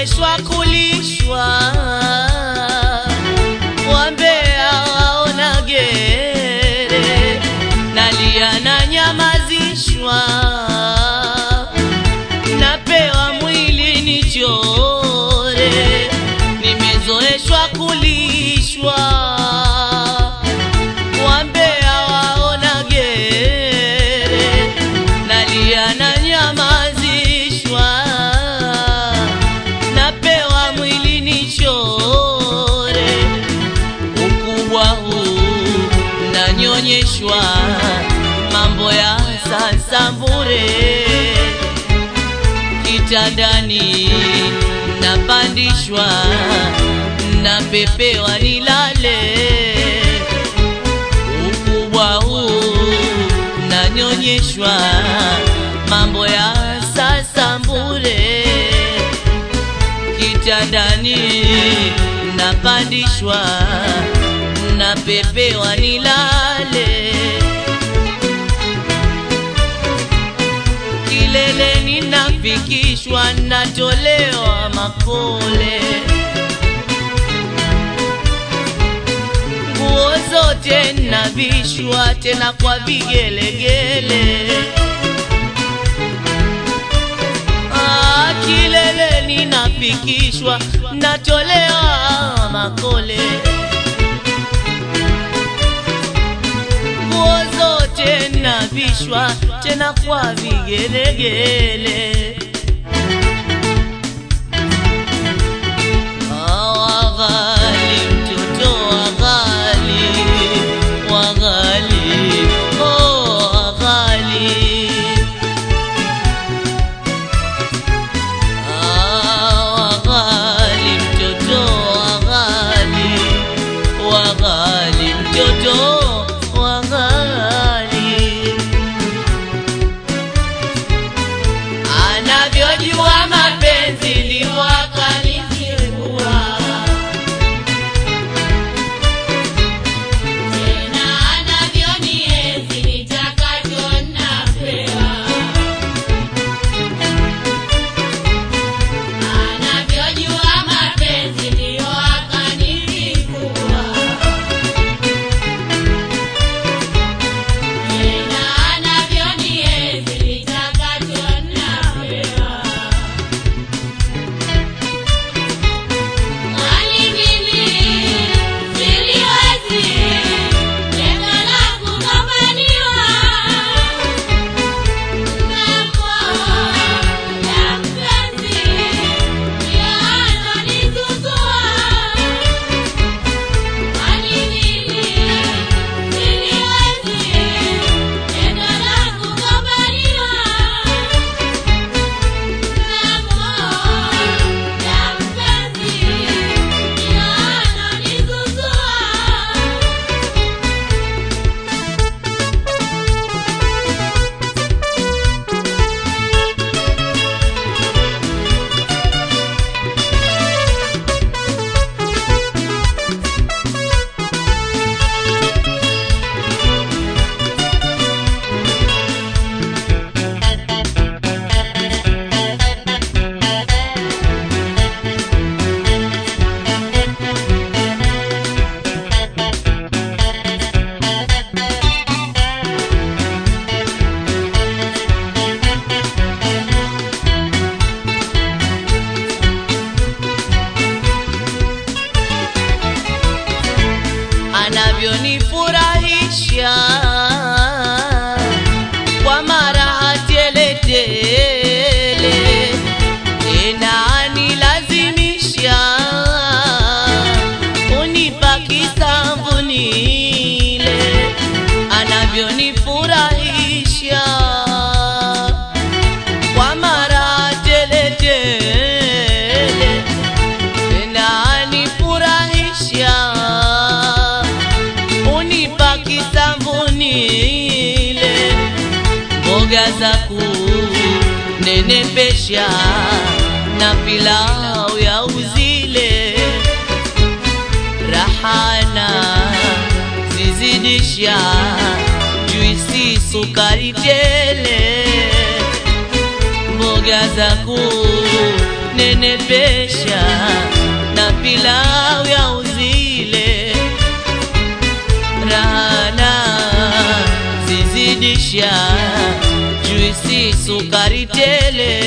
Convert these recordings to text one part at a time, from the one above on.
nimezoeshwa kulishwa wambea waona gere nalia na nyamazishwa napewa mwili nichore nimezoeshwa kulishwa wambea waona gere nalia na nyamazishwa napewa mwili nichore ukubwa huu nanyonyeshwa mambo ya sasa bure kitandani napandishwa napepewa nilale ukubwa huu nanyonyeshwa mambo ya sasa bure kitandani napandishwa napepewa nilale kileleni nafikishwa natolewa makole nguo zote navishwa tena kwa vigelegele Ah, kileleni nafikishwa natolewa makole nguo zote navishwa tena kwa vigelegele Ah, waghali mtoto waghali waghali oh waghali Ah, waghali mtoto waghali waghali mtoto waghali anavyojua mapenzi ndivyo akanizingua Tena anavyonienzi nitakacho napewa. Anavyojua mapenzi ndiyo akanilipua. Tena anavyonienzi nitakacho napewa. Kwani mimi siliwezi tena la kugombaniwa ng'ambo ya mpenzi ndiyo anonizuzua. Kwani mimi siliwezi tena la kugombaniwa ng'ambo ya mpenzi ndiyo anonizuzua. anavyonifurahisha kwa maraha teletele tena anilazimisha unipa kisamvu nile anavyonifurahisha kwa maraha teletele tena anifurahisha unipa kisambunile mboga za kunenepesha na pilau ya uzile rahana zizidisha juisi sukari tele mboga za kunenepesha pilau ya uzile rana zizidisha juisi sukari tele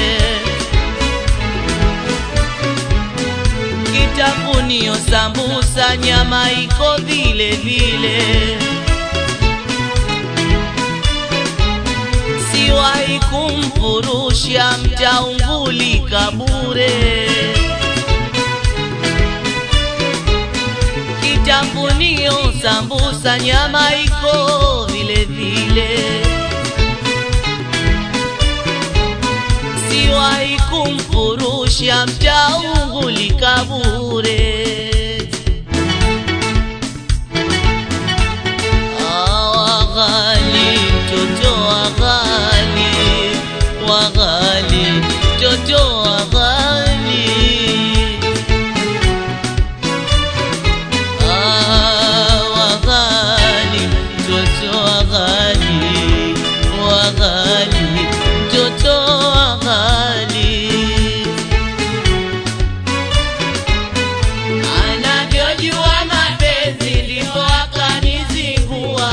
kitafunio sambusa nyama iko vile vile siwahi kumfurusha mtaungulika bure kitafunio sambusa nyama iko vile vile siwahi kumfurusha mtaungulika bure waghali mtoto waghali waghali mtoto waghali Ah, waghali mtoto waghali waghali mtoto waghali anavyojua mapenzi ndipo akanizingua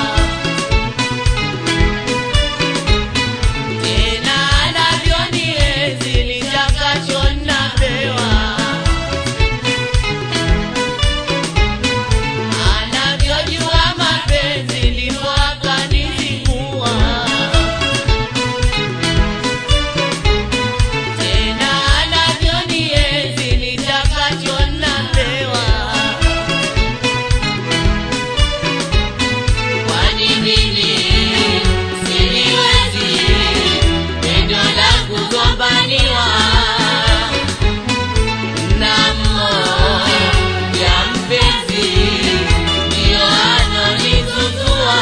tena anavyonienzi litakacho napewa anavyojua mapenzi ndipo akanizingua tena anavyonienzi litakacho napewa kwani mimi siliwezi pendo la kugombaniwa na mmoja mpenzi ndio anonizuzua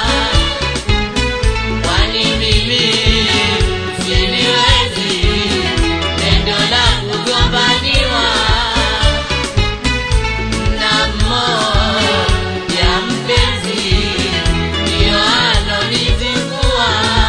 kwani mimi siliwezi pendo la kugombaniwa na mmoja mpenzi ndio anonizingua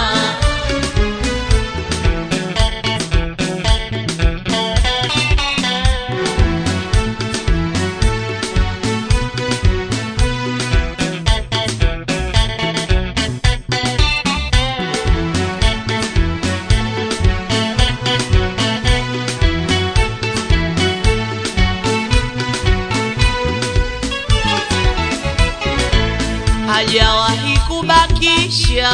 hajawahi kubakisha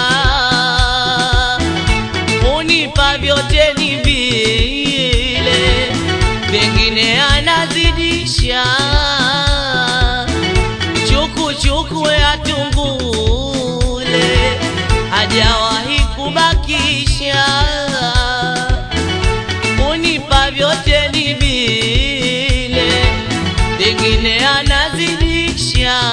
unipa vyote ni vile pengine anazidisha chuku chuku ya tungule hajawahi kubakisha unipa vyote ni vile pengine anazidisha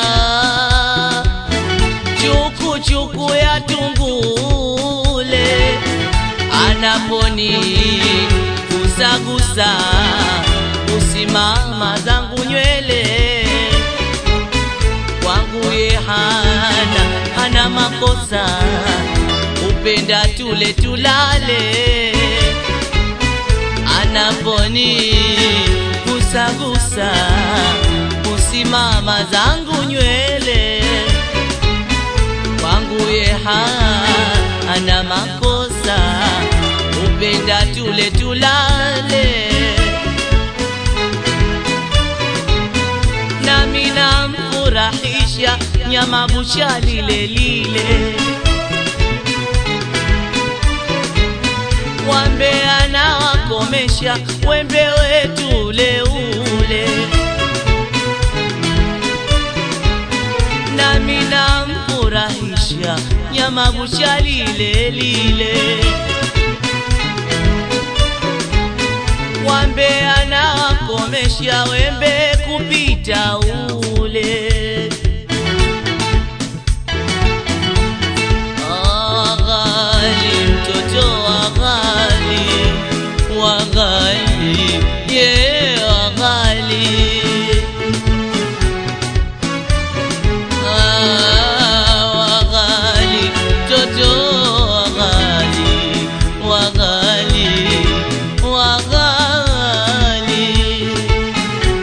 chuku chuku ya tungule anaponi gusagusa usimama zangu nywele kwangu ye hana hana makosa upenda tule tulale anaponi gusagusa usimama zangu nywele kwangu ye hana makosa upenda tule tulale nami namfurahisha nyama bucha lile lile wambe anawakomesha wembe wetu ule ule nami namfurahisha nyama bucha lile lile wambe anawakomesha wembe kupita ule Aghali mtoto waghali waghali ye waghali Ah, waghali mtoto waghali waghali waghali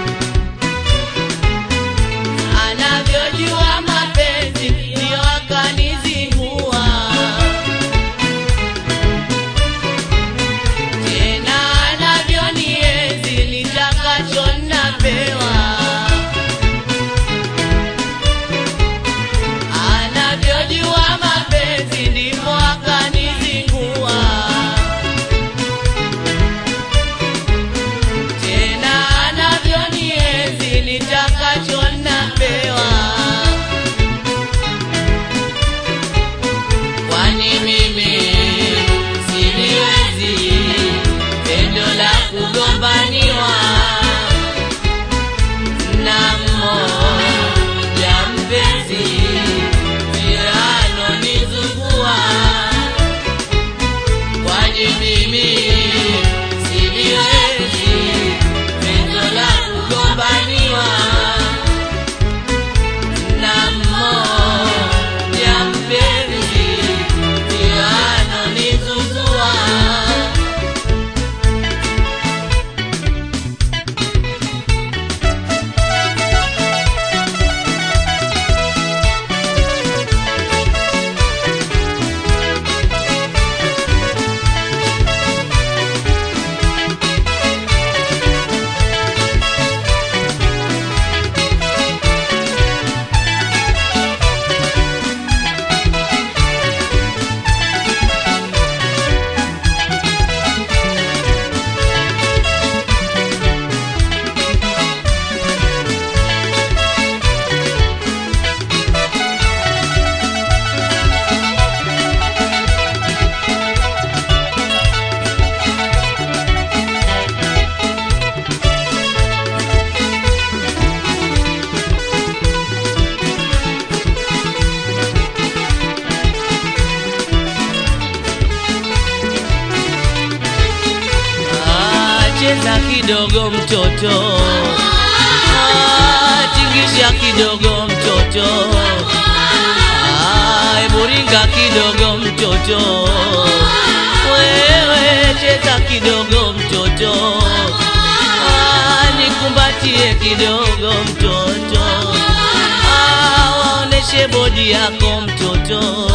cheza kidogo mtoto Ah, tingisha kidogo mtoto Ah, hebu ringa kidogo mtoto wewe cheza kidogo mtoto Ah, nikumbatie kidogo mtoto Ah, waoneshe bodi yako mtoto